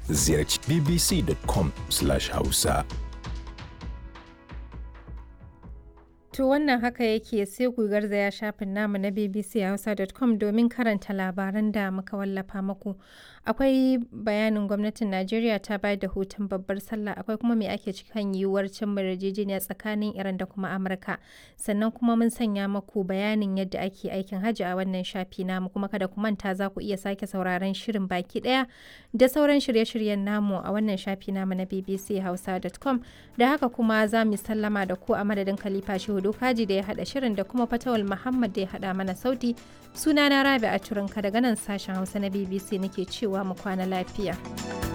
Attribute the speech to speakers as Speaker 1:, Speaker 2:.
Speaker 1: ziyarci bbc.com/hausa.
Speaker 2: To wannan haka yake sai ku garzaya shafin namu na bbchausa.com domin karanta labaran da muka wallafa muku. Akwai bayanin gwamnatin Najeriya ta bayar da hutun babbar sallah akwai kuma me ake cikin yiwuwar cin yarjejeniya tsakanin Iran da kuma Amurka. Sannan kuma mun sanya muku bayanin yadda ake aikin hajji a wannan shafi namu kuma kada ku manta za ku iya sake sauraron shirin baki daya da sauran shirye-shiryen namu a wannan shafi namu na bbchausa.com da haka kuma za mu sallama da ku a madadin Khalifa Shehu Dokaji da ya haɗa shirin da kuma Fatawal Muhammad da ya haɗa mana sauti. Sunana Rabi a Turinka daga nan sashen Hausa na BBC nake cewa mu kwana lafiya.